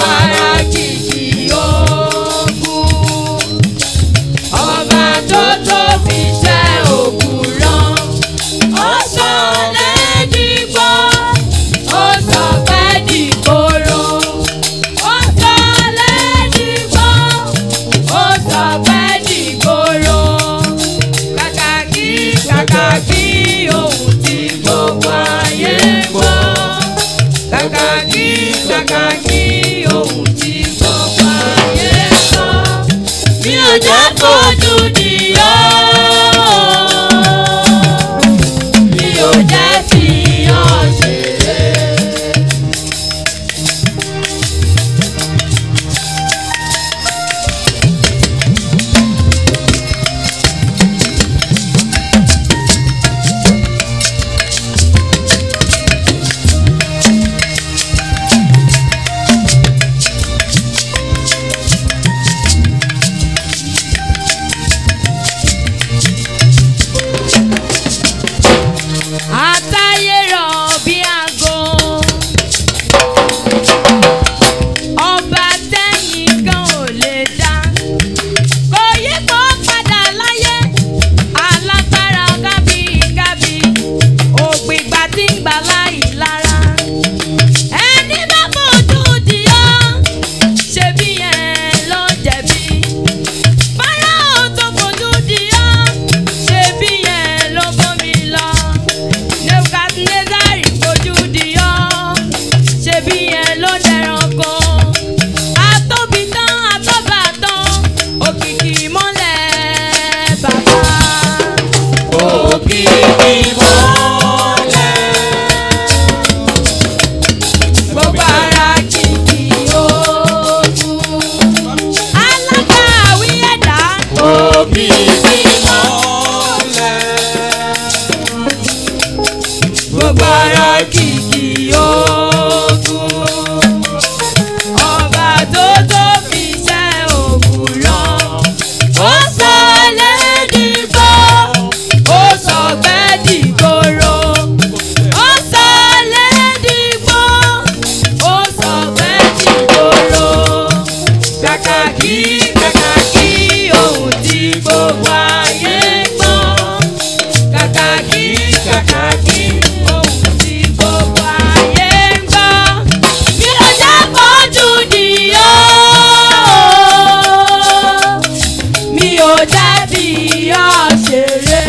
gbogbo ara kìkì ogun. Ọba tó tóbi jẹ́ òkúrọ̀. Ó sọ lẹ́dìgbọ́, ó sọ pẹ́ dìgbòrò. Ó sọ lẹ́dìgbọ́, ó sọ pẹ́ dìgbòrò. Kàkà kí kàkà kí ohun tí gbogbo ayé gbọ́. Kàkà kí kàkà kí ohun tí gbogbo ayé gbọ́. Mi ò jẹ́ fojú di ọ́. Mi ò jẹ́ fi ọ́ ṣeré. Àtayé rọ̀ bí aago. Ọba tẹ́yìn kan ò lè dá. Kò yí kó padà láyé. Alágbára gábígábí. Ògbìgbà tí ń gbà láì lára. Ẹni bá fojú di ọ́. Ṣebí yẹn ló jẹ̀bi. Fáráò tó fojú di ọ́. Ṣebí yẹn ló bómi lọ. Nebukadnezari fojú di ọ́. Ṣebí yẹn ló dẹranko. Atóbi tán, atóbà tán, òkìkí mọ́lẹ̀ bàbá. Òkìkí mọ́lẹ̀. Gbogbo ara kìkì ogun. Alágbàwí ẹ̀dá. Òkìkí mọ́lẹ̀. Gbogbo ara kìkì ogun. Ọba tó tóbi jẹ́ òwúrọ̀. Ó sọ lẹ́dìgbò. Ó sọ gbẹ́dìgbòrò. Ó sọ lẹ́dìgbò. Ó sọ gbẹ́dìgbòrò. Kàkàkí kàkàkí ohun tí gbogbo ayé gbọ́. Kàkàkí kàkàkí ohun tí gbogbo ayé gbọ́. Bí ó jẹ́ fojú di ọ́. Mi ò jẹ́ bí ọ́ ṣeré.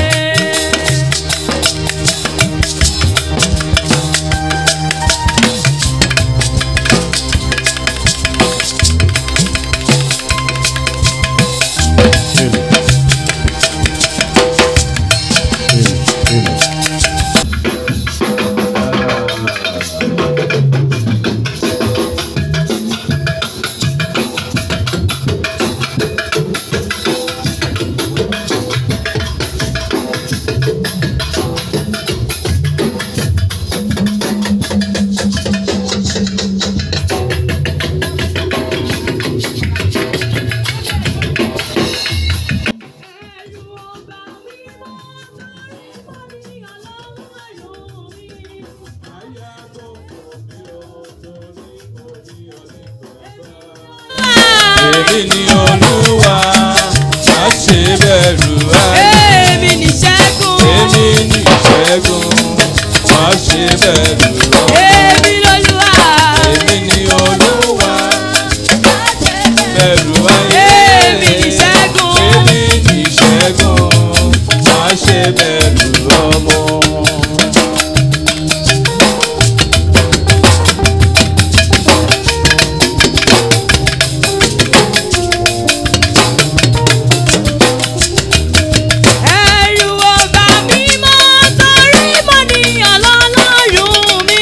Èmi ni Olúwa, má ṣe bẹ̀rù ayé. Èmi ní ṣẹ́gun. Èmi ni ìṣẹ́gun, má ṣe bẹ̀rù ayé. Èmi lolúwa. Èmi ni Olúwa, bẹ̀rù ayé. Èmi ni ìṣẹ́gun. Èmi ni ìṣẹ́gun, má ṣe bẹ̀rù ọmọ. Ẹ̀rù ọba mímọ́ torí mo ní Ọlọ́run mi.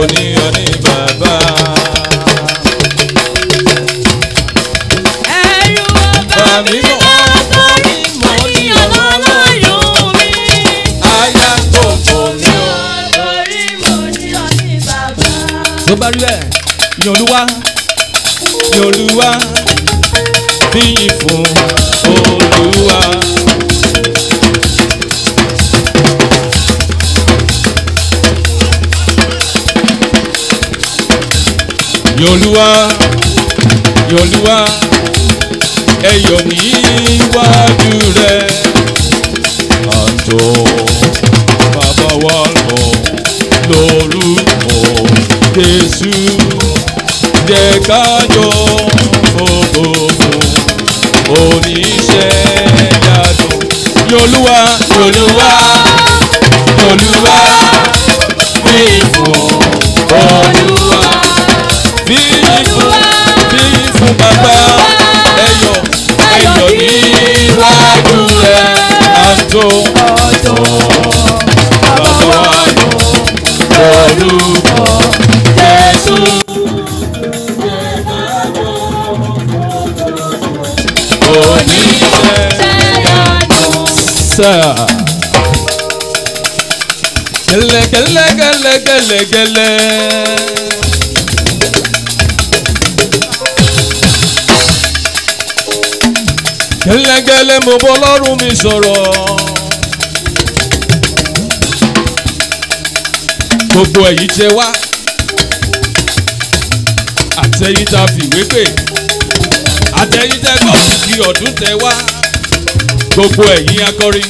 ní ọ ní bàbá. ẹ̀rù ọba mi mọ́ torí mo ní ọlọ́run mi. Aya gbogbo ní ọ. torí mo ní ọ ní bàbá. tó bá rí bẹ́ẹ̀ ní olúwa ní olúwa níyìn fún olúwa. ní olúwa ní olúwa ẹyọ níwájú rẹ àjọ bàbá wa lọ lórúkọ jésù jẹ́ ká yọ gbogbo oníṣẹ́ yàtọ̀ yolúwa yolúwa yolúwa bí fún olúwa bí fún bí fún bàbá ẹyọ ẹyọ níwájú rẹ àjọ bàbá wa lọ lórúkọ jésù. Sir. Gẹlẹ gẹlẹ gẹlẹ gẹlẹ gẹlẹ. Gẹlẹ gẹlẹ mo bọ́ lọ́rùn mi sọ̀rọ̀. Gbogbo èyí tẹ wá. Àtẹ̀yìn tá a fìwé pè. Àtẹ̀yìn tẹ gbọ́ kí ọdún tẹ wá gbogbo ẹ̀yin akọrin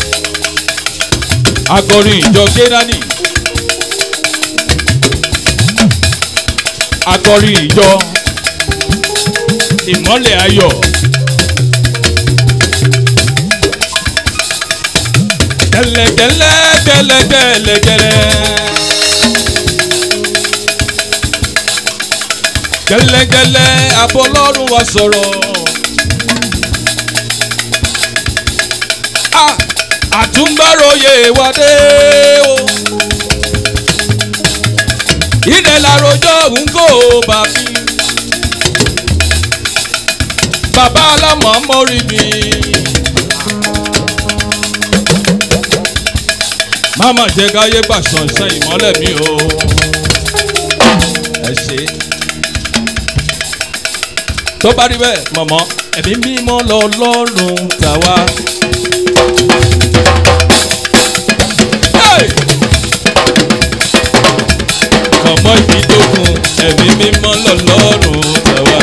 akọrin ìjọ kédání akọrin ìjọ ìmọ́lẹ̀ ayọ̀ gẹlẹgẹlẹ gẹlẹgẹlẹgẹlẹ gẹlẹgẹlẹ abọlọ́run wa sọ̀rọ̀. Ah, àtúngbàròyè wa dé o. ilẹ̀ làròjọ́ ń kó bá mi. bàbá alámọ̀ mọ́rí mi. máma jẹ́ káyé gbà ṣànṣàn ìmọ́lẹ̀ mi o. ẹ ṣe. tó bá rí bẹ́ẹ̀ mọ̀mọ́ ẹ̀mí mímọ́ lọ lọ́rùn tàwa. Hey! ọmọ ìbídógún ẹ̀mí mímọ́ lọ́lọ́run tẹ̀wá.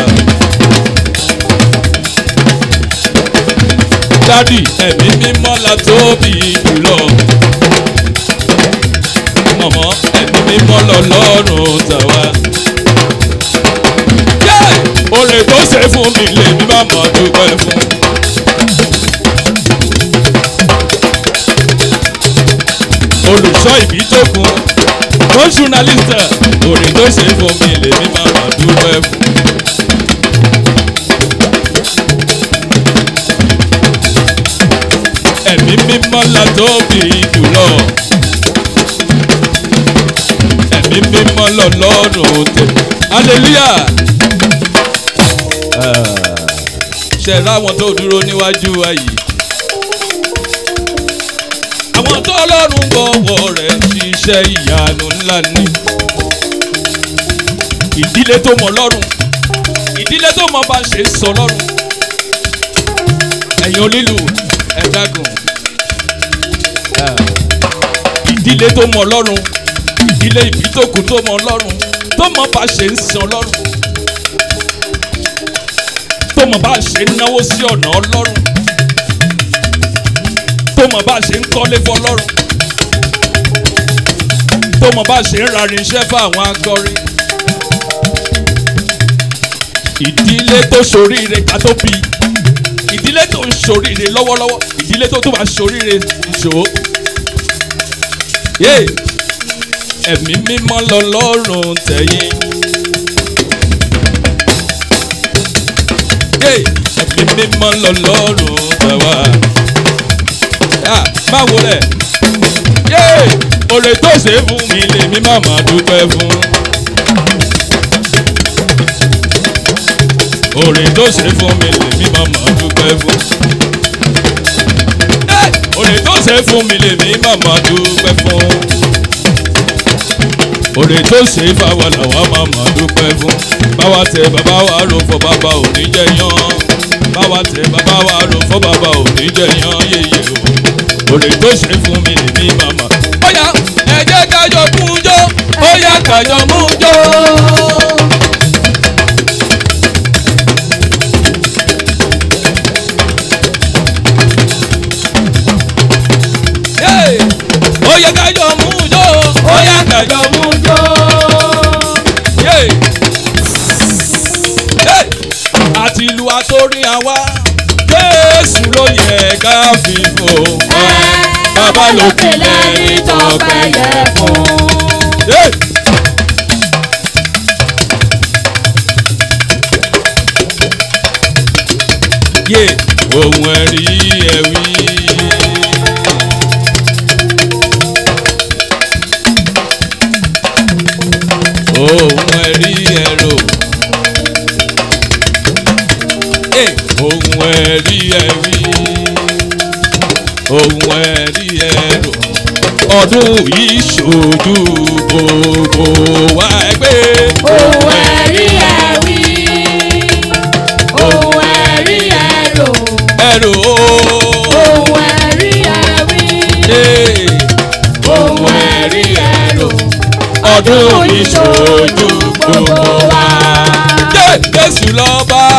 dádì ẹ̀mí mímọ́ la tóbi jùlọ. mọ̀mọ́ ẹ̀mí mímọ́ lọ́lọ́run tẹ̀wá. oore tó ṣe fún mi lèmi má mọ̀ dúpẹ́ fún. olùṣọ́ ìbídógún fún journaliste orin tó ṣe fún mi lèmi máa ma dúpẹ́ fún. ẹ̀mí mímọ́ la tóbi jùlọ. ẹ̀mí mímọ́ lọ́lọ́run tẹ̀. hallelujah. ṣe ráwọn tó dúró níwájú wa yìí. àwọn tó ọlọ́run gbọ́wọ́ rẹ̀ ṣiṣẹ́ ìyanu ńlá ni. ìdílé tó mọ lọ́rùn ìdílé tó mọ bá ṣe ń sọ lọ́rùn. ẹ̀yin onílù ẹ̀dágùn. ìdílé tó mọ lọ́rùn ìdílé ìbítòkù tó mọ lọ́rùn tó mọ bá ṣe ń sọ lọ́rùn. tó mọ bá ṣe ń náwó sí ọ̀nà ọlọ́run tó mọ̀ bá ṣe ń kọ́lé fọlọ́run tó mọ̀ bá ṣe ń rarin iṣẹ́ fún àwọn akọrin ìdílé tó ṣoríire ká tó bí ìdílé tó ń ṣoríire lọ́wọ́lọ́wọ́ ìdílé tó tó máa ṣoríire ìṣòwò yé ẹ̀mí mímọ́ lọ́lọ́run tẹ̀yìn yé ẹ̀mí mímọ́ lọ́lọ́run tẹ̀wá máa wò rẹ̀ yé oore tó ṣe fún mi lèmi má má dúpẹ́ fún. oore tó ṣe fún mi lèmi má má dúpẹ́ fún. Ẹ́! oore tó ṣe fún mi lèmi má má dúpẹ́ fún. oore tó ṣe fáwọn làwa má má dúpẹ́ fún. báwa tẹ bàbá wa rò fọ bàbá òní jẹ yan. báwa tẹ bàbá wa rò fọ bàbá òní jẹ yan yéye o. oore tó ṣe fún mi lèmi má má. ó yá ẹ jẹ́ kájọ mú jó ó yá kájọ mú jó. Hey! ó yá kájọ mú jó ó yá kájọ mú jó. Hey! Hey! àti ìlú àtórí àwa Jésù ló yẹ ká fi fò. Bàbá lókè lẹ́ni tọ́pẹ́ yẹ fún. Hey! yé ohun ẹ̀rí ẹ̀wí. ohun ẹ̀rí ẹ̀rọ. Hey! ohun ẹ̀rí ẹ̀wí. ohun ẹ̀rí ẹ̀rọ. ọdún yìí ṣojú gbogbo wa ẹgbẹ́. Ohun ẹ̀rí ẹ̀wí. Ohun ẹ̀rí ẹ̀rò. ẹ̀rọ. Ohun ẹ̀rí ẹ̀wí. Hey! Ohun ẹ̀rí ẹ̀rò. ọdún ìṣojú gbogbo wa. Jẹ́ Jésù lọ́ba